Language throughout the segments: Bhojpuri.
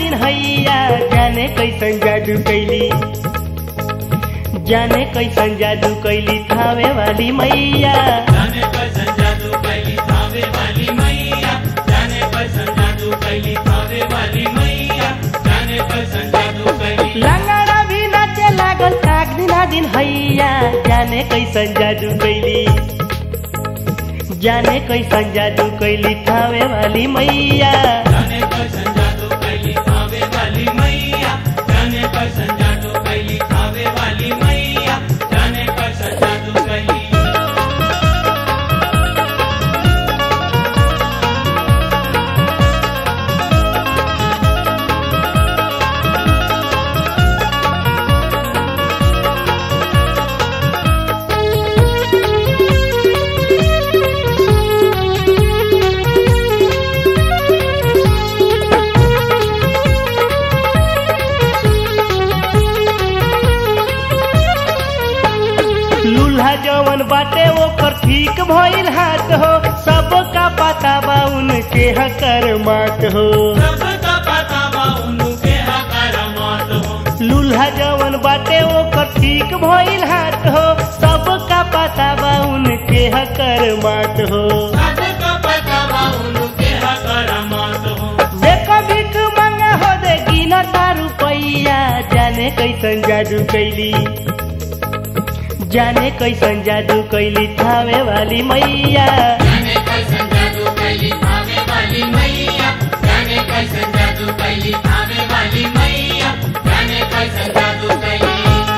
दिन हैया जाने कैसन जादू कैली जाने कैसन जादू कैली थावे वाली मैया जाने कैसन जादू कैली थावे वाली मैया जाने कैसन जादू कैली थावे वाली मैया जाने कैसन जादू कैली लंगड़ा भी नाचे लागल काक दिना दिन हैया जाने कैसन जादू कैली जाने कैसन जादू कैली थावे वाली मैया जाने कैसन जादू कैली थावे वाली मैया जाने कैसन जादू कैली थावे वाली मैया जाने कैसन जादू कैली लूल्हा जवन बाटे ओकर ठीक भइल हाथ हो सबका पता बा उनके हकर मात हो सबका पता बा उनके हकार मत हो लूल्हा जवन बाटे ओकर ठीक भइल हाथ हो सबका पता बा उनके हकर मात हो सबका पता बा उनके हकार मत हो देख भीख मंगा हो दे गिना तारू पैया जाने कैसन जादू कैली जाने कैसन जादू कैली थावे वाली मैया जाने कैसन जादू कैली थावे वाली मैया जाने कैसन जादू कैली थावे वाली मैया जाने कैसन जादू कैली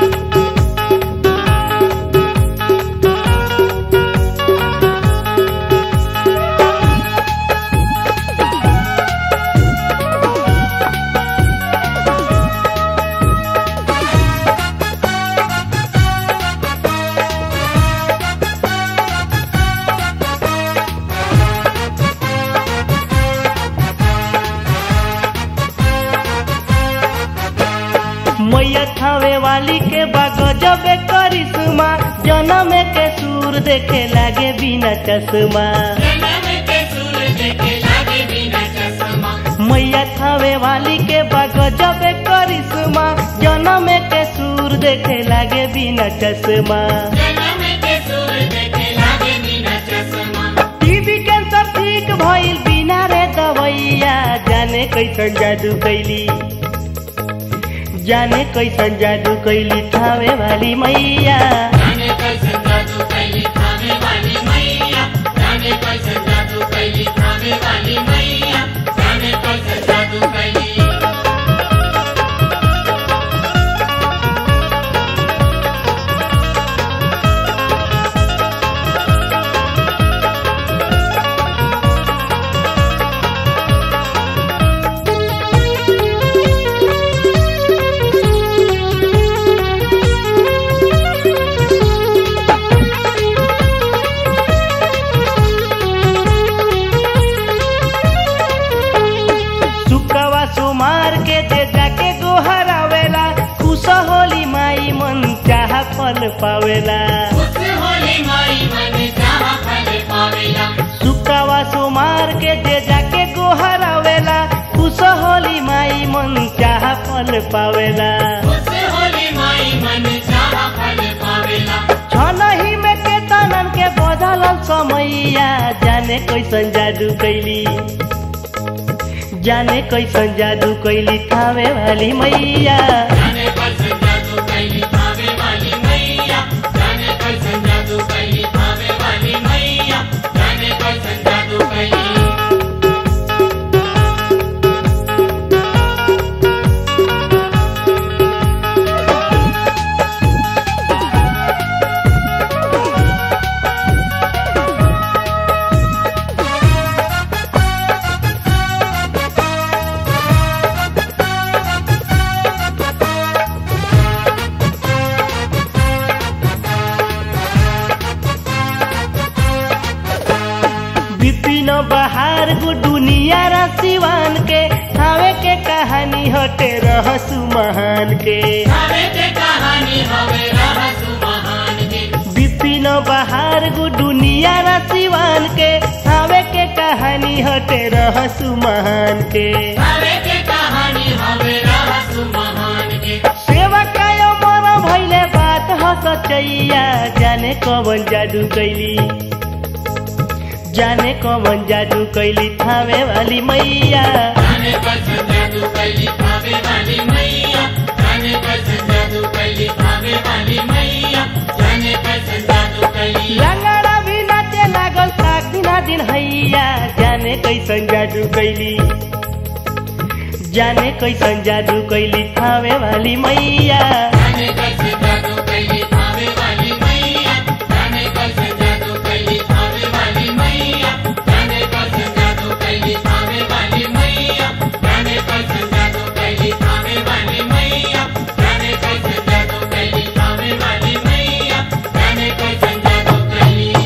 मैया थावे वाली के बाग जबे करिश्मा जनम के सूर देखे लागे बिना चश्मा जनम के सुर देखे लागे बिना चश्मा मैया थावे वाली के बाग जबे करिश्मा जनम के सूर देखे लागे बिना चश्मा जनम के सुर देखे लागे बिना चश्मा टीबी कैंसर ठीक भइल बिना रे दवैया जाने कैसन जादू कैली जाने कैसन जादू कैली थावे वाली मैया जाने कैसन जादू कैली थावे वाली मैया जाने कैसन जादू कैली थावे वाली मैया जाने कैसन जादू कैली सुकवा सुमार के दे जाके गोहरावेला खुश होली माई मन चाह फल पावेला खुश होली माई मन चाह फल पावेला सुकवा सुमार के दे जाके गोहरावेला खुश होली माई मन चाह फल पावेला खुश होली माई मन चाह फल पावेला छनही में के तनन के बदल समैया जाने कैसन जादू कैली जाने कैसन जादू कैली थावे वाली मैया जाने कैसन जादू कैली थावे वाली मैया जाने कैसन जादू कैली थावे वाली मैया जाने कैसन जादू कैली विपिन बहार गु दुनिया र सिवान के थावे के कहानी हटे रहसु महान के थावे के कहानी हवे रहसु महान के विपिन बहार गु दुनिया र सिवान के थावे के कहानी हटे रहसु महान के थावे के कहानी रचैया जाने कवन जादू कैली जाने कवन जादू कैली थामे वाली मैया जाने कैसन जादू कैली भावे वाली मैया जाने कैसन जादू कैली भावे वाली मैया जाने कैसन जादू कैली लंगड़ा भी नाचे लागल सात दिना दिन हैया जाने कैसन जादू कैली जाने कैसन जादू कैली थामे वाली मैया जाने कैसन जादू कैली भावे वाली मैया जाने कैसन जादू कैली भावे वाली मैया जाने कैसन जादू कैली भावे वाली मैया जाने कैसन जादू कैली भावे वाली मैया जाने कैसन जादू कैली भावे वाली मैया जाने कैसन जादू कैली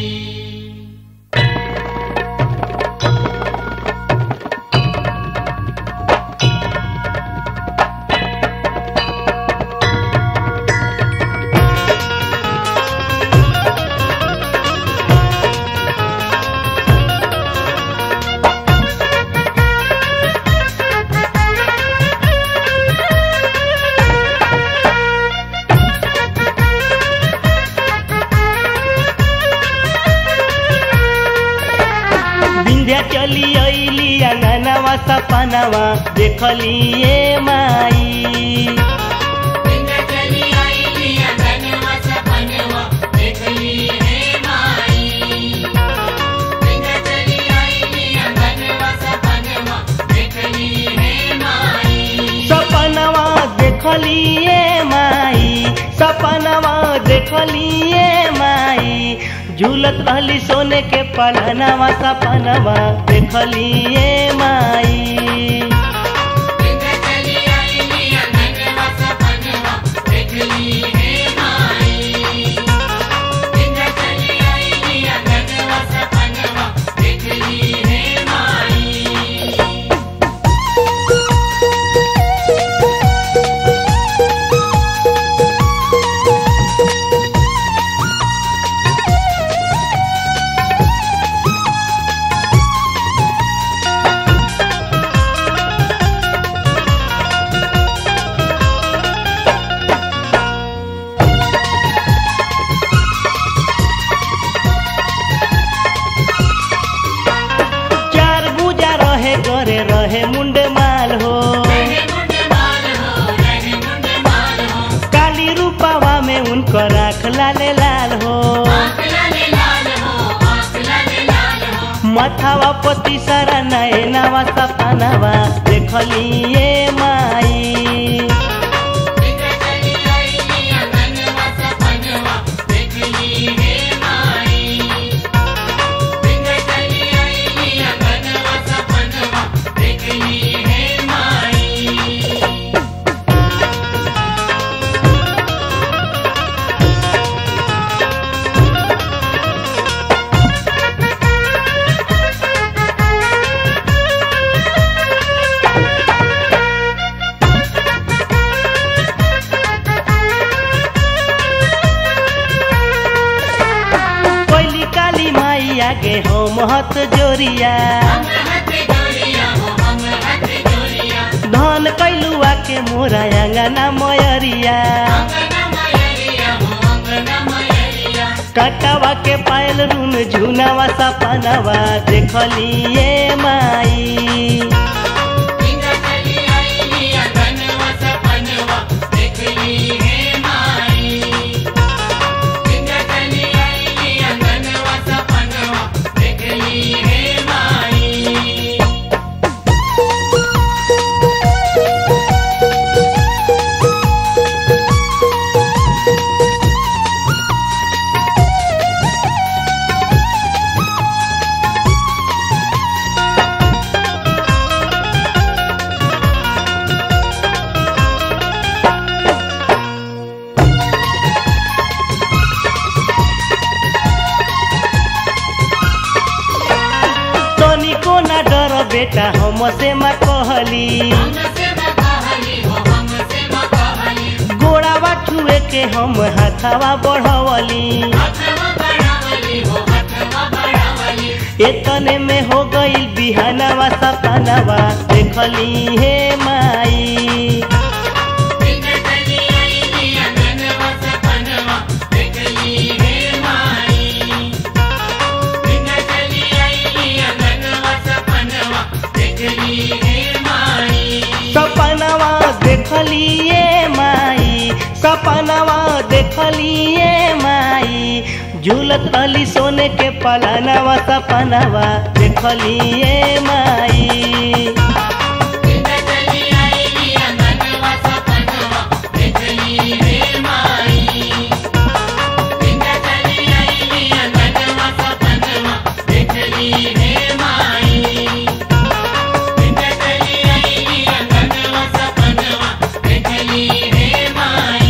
विंध्या चली अली अंगनवा सपनवा देखली ए माई बिंदा चली आई लिया धनवा सपनवा देखली है माई बिंदा चली आई लिया धनवा सपनवा देखली है माई सपनवा देखली ए माई सपनवा देखली ए माई झूलत रहली सोने के पलनवा सपनवा देखली ए माई बिंदा चली आई लिया धनवा सपनवा देखली है माई बिंदा चली आई लिया धनवा सपनवा देखली है माई चार बुजा रहे गरे रहे मुंडे माल हो रहे मुंडे माल हो रहे मुंडे माल हो काली रूपावा में उनकर आँख लाले लाल हो आँख लाले लाल हो आँख लाले लाल हो मथावा पति सारा नयनावा सपनावा देखली ए माई बिंदा चली आई लिया धनवा सपनवा देखली है माई बिंदा चली आई लिया धनवा सपनवा देखली है माई कोइली काली माई आगे हम हत जोरिया हम हाथ जोड़िया हो हम हाथ जोड़िया धन कैलुआ के मोरा अंगना मयरिया अंगना मयरिया हो अंगना मयरिया काटावा के पायल रुन झुनावा सपनावा देखली ए माई बिंदा चली आई लिया धनवा सपनवा देखली है माई बिंदा चली आई लिया धनवा सपनवा देखली है माई तनिको ना डर बेटा हमसे मा कहली हमसे मकाहली हो हमसे मकाहली गोड़ावा छुए के हम हाथावा बढ़वली हथवा बढ़ावली हो हथवा बढ़ावली एतने में हो गई बिहानवा सपनावा देखली हे माई बिंदा चली आई लिया धनवा सपनवा सपनवा देखलिए माई झूलत रहली सोने के पलानवा सपनवा देखलिए माई बिंदा चली आईली अंगनवा सपनवा देखली रे माई बिंदा चली आईली अंगनवा सपनवा देखली रे माई बिंदा चली आईली अंगनवा सपनवा देखली रे माई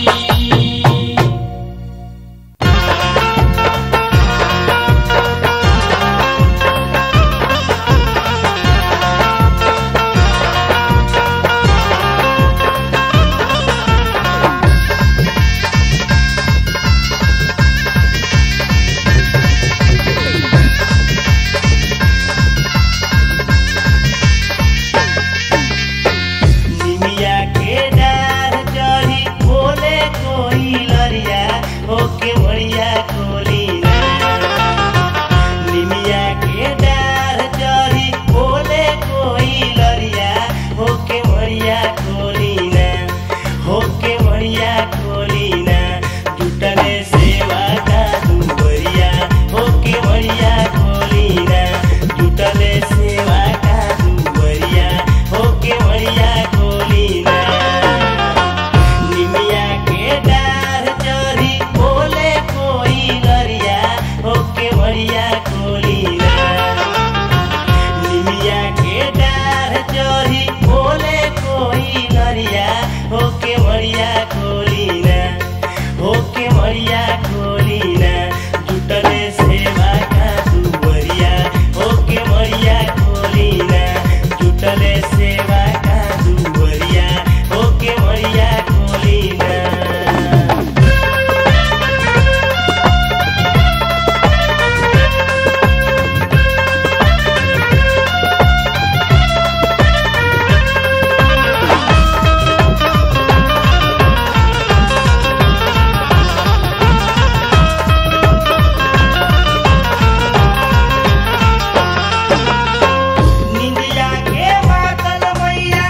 निमिया के डार चढ़ी बोले कोई लरिया ओके बढ़िया कोली निमिया के डार चढ़ी बोले कोई लरिया ओके बढ़िया कोली ना होके बढ़िया कोली ना जुटले सेवा का दुबरिया होके बढ़िया कोली ना जुटले सेवा का दुबरिया होके बढ़िया कोली ना निमिया के डार चढ़ी बोले कोई गरिया होके बढ़िया कोली ना निमिया के डार चढ़ी बोले कोई गरिया होके बढ़िया कोली ना होके बढ़िया कोली ना जुटले सेवा का दुबरिया होके बढ़िया कोली ना जुटले सेवा का दुबरिया होके बढ़िया कोली ना निंदिया के मातल मैया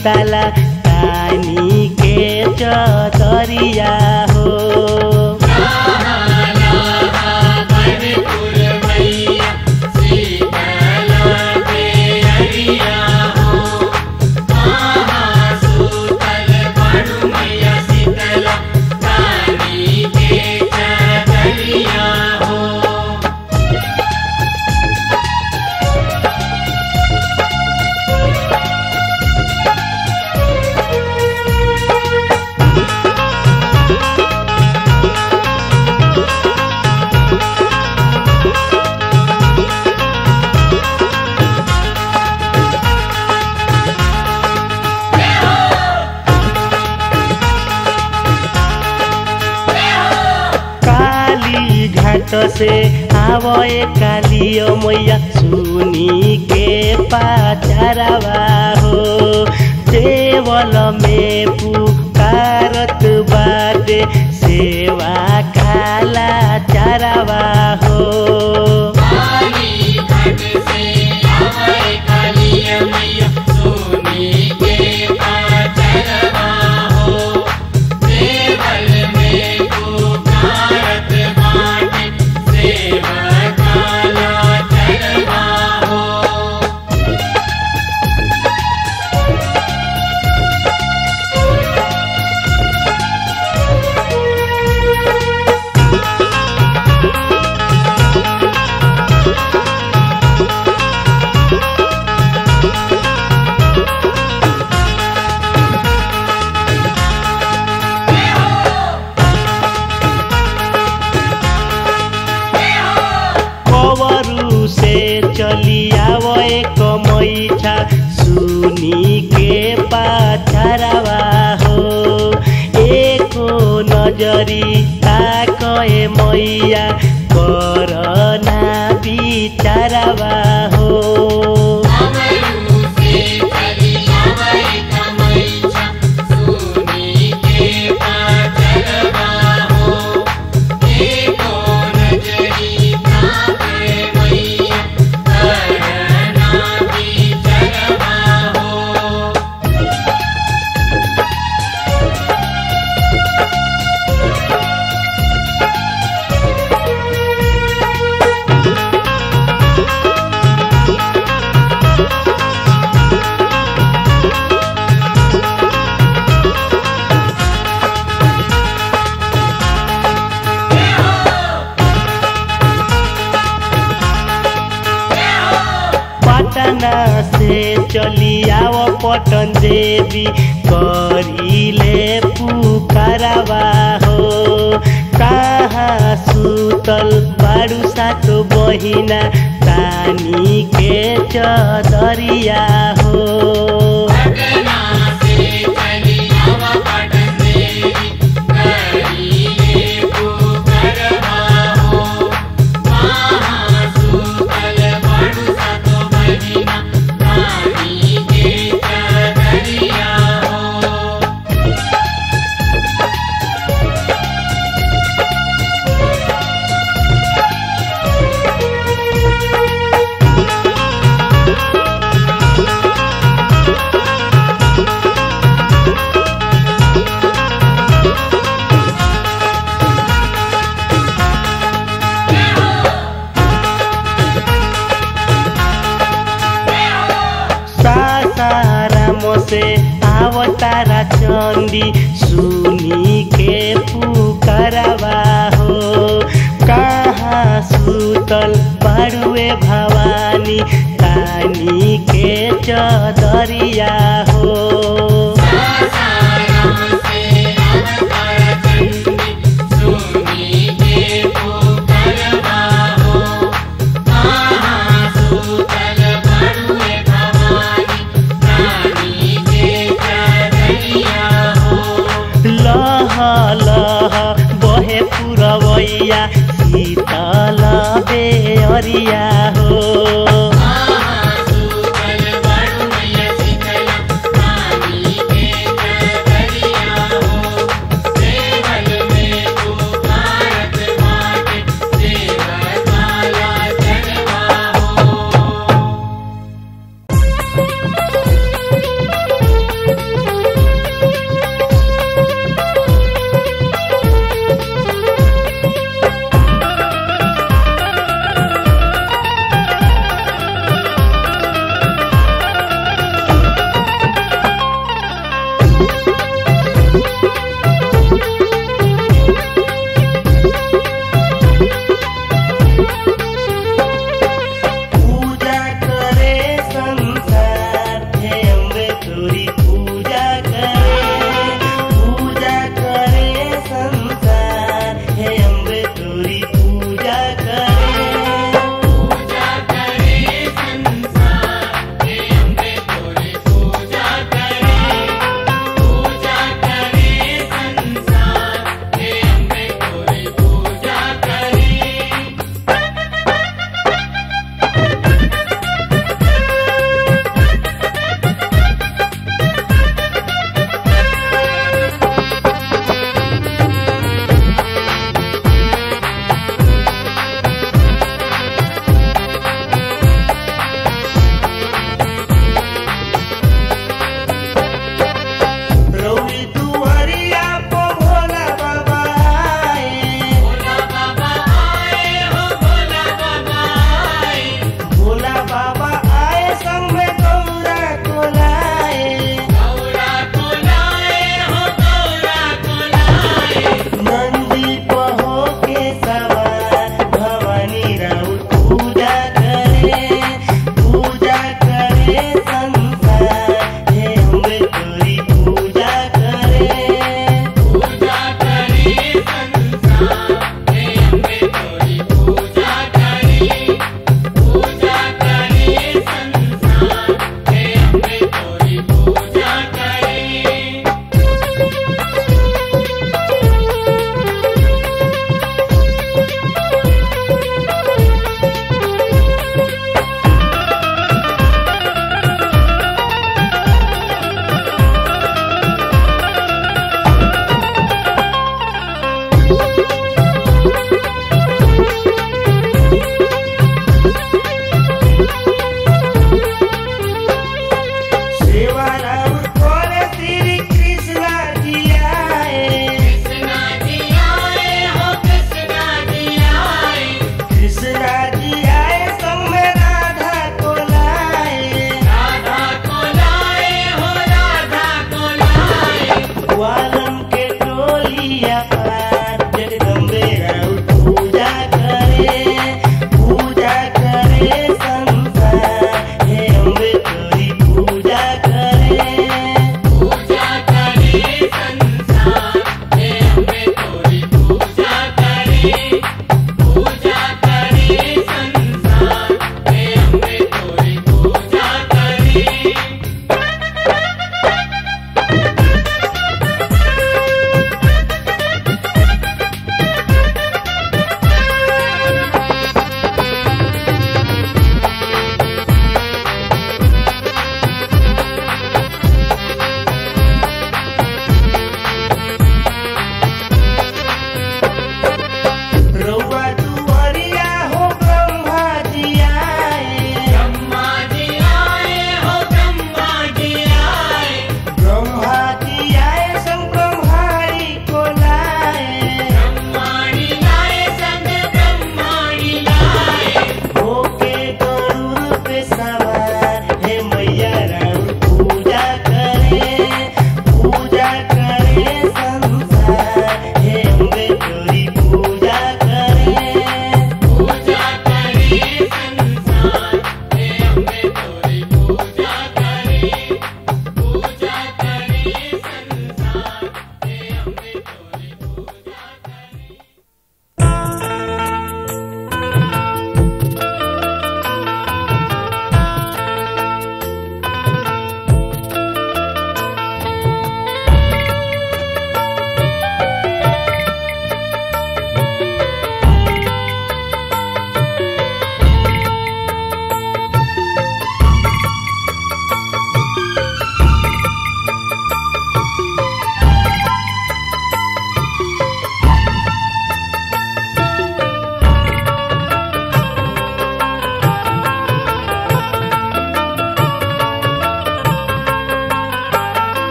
शीतला तानी के चदरिया हो काली घाट से आवए कालियो मैया सुनी के पाचारवा हो देवल में पुकारत बाटे सेवा काला चारवा हो कवरू से चली आवए कमैछा सुनी के पाछरवा हो एको नजरी ताकए मैया करना बिचारवा हो पटना से चली आव पटन देवी करिले पुकारवा हो कहाँ सुतल बारू सात बहिना तानी के चदरिया हो सासाराम से आवतारा चंदी सुनी के पुकारवा हो कहाँ सुतल बारुए भवानी तानी के चदरिया हो लह लह बहे पुरवैया शीतल बेअरिया हो Thank you.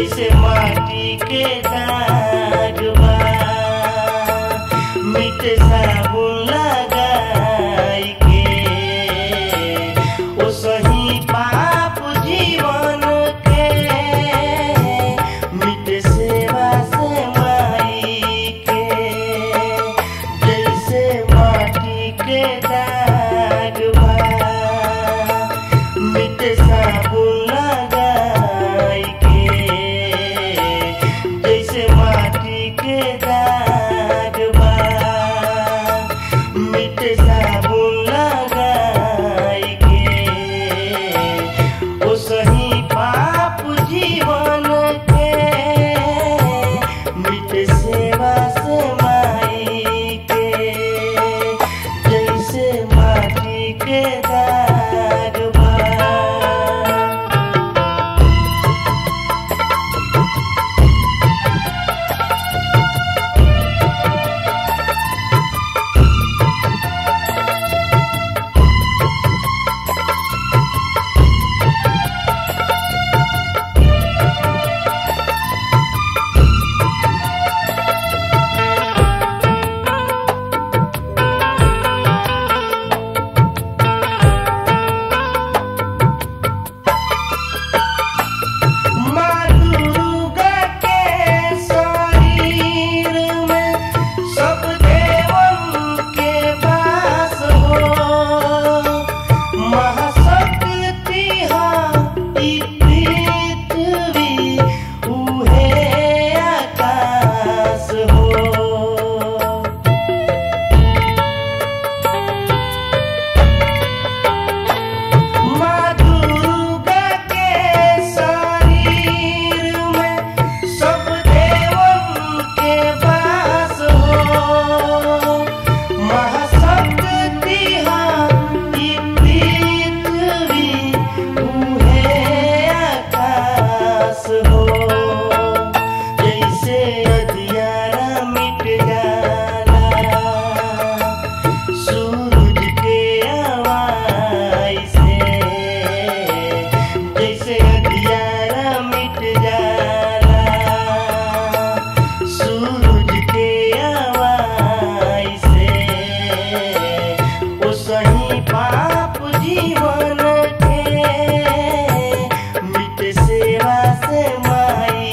जैसे माटी के दाग बा मिट साबुन लगाई के ओ सही पाप जीवन के मिट सेवा से माई के जैसे माटी के दाग बा मिट साबुन लगाई के जैसे माटी के दाग बा मिट साबुन लगाई के ओ सही पाप जीवन के मिट सेवा से माई के जैसे माटी के दाग बा माँ दुर्गा के शरीर में सब देवन के वास हो महाशक्ति हाँ ई पृथ्वी उहे आकाश हो माँ दुर्गा के शरीर में सब देवन के वास हो महाशक्ति हाँ ई पृथ्वी उहे आकाश हो जैसे अधियारा मिट जाला सूरज के आवाज से जैसे अंधियारा मिट जाला सूरज के आवाज से ओ सही पाप जीवन के मिट सेवा से माई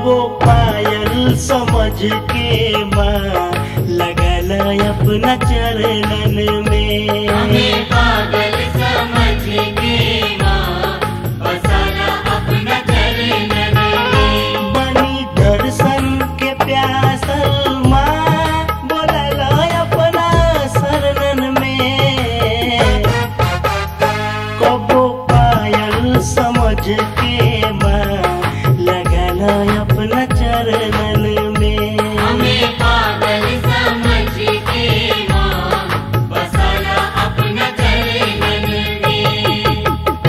कबो पायल समझ के माँ लगल अपना चरणन में हमें पागल समझ के माँ बसाना अपना चरणन में बनी दर्शन के प्यासल माँ बोलल अपना शरणन में कबो पायल समझ के माँ लगल अपना चरणन में हमें पागल समझ के माँ बसाना अपना चरणन में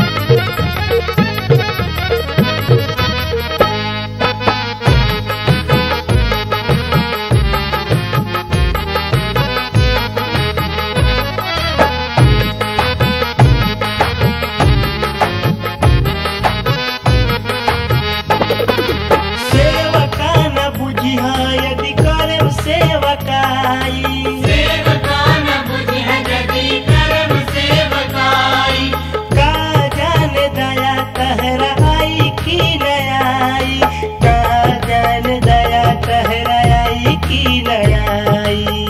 सेवका न बुझिह यदि करम सेवकाई सेवका न बुझिह यदि कर्म सेवकाई का जाने दया तहरा आई की नयाई का जाने दया तहरा आई की नयाई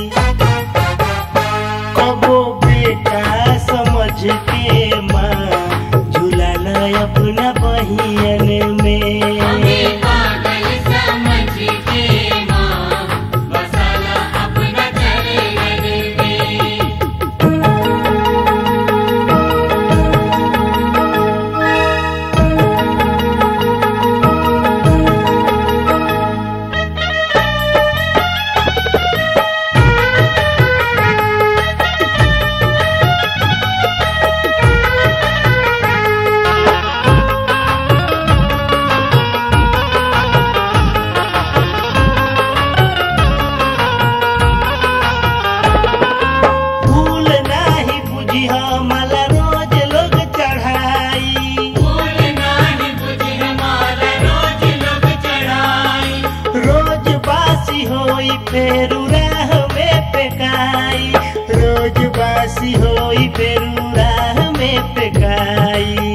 कबो बेटा समझ के माँ झूलल अपना बहियन में हमें पागल समझ के माँ बसाना अपना चरणन में फूल नाही बुझिह मला रोज लोग चढ़ाई फूल नाही बुझिह माला रोज लोग चढ़ाई रोज बासी होई फेरू राह में पेकाई रोज बासी होई फेरू राह में पेकाई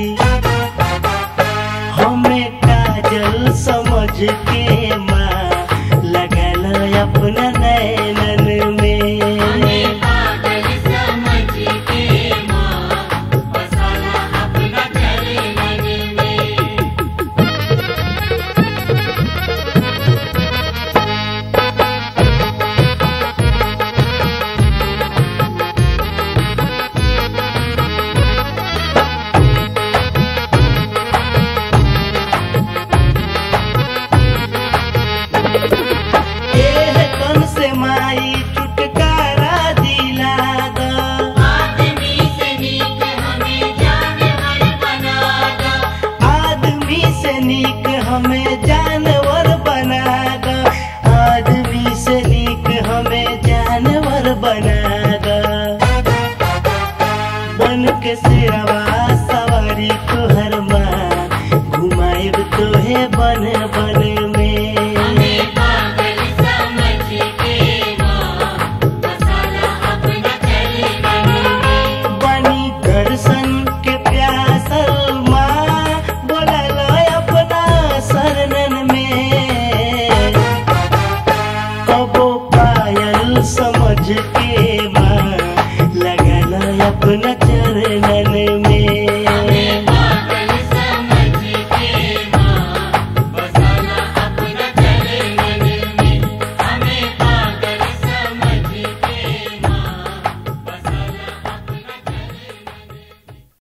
हमें काजल समझ के माँ लगल अपना नैनन में हमें पागल समझ के माँ बसाना अपना चरणन में एह तन से माई छुटकारा दिला दा आदमी से नीक हमें जानवर बना दो आदमी से नीक हमें जानवर बना द आदमी से नीक हमें जानवर बना द बन के सिरवा सवारी तोहर माँ घुमाएब तोहे बन बन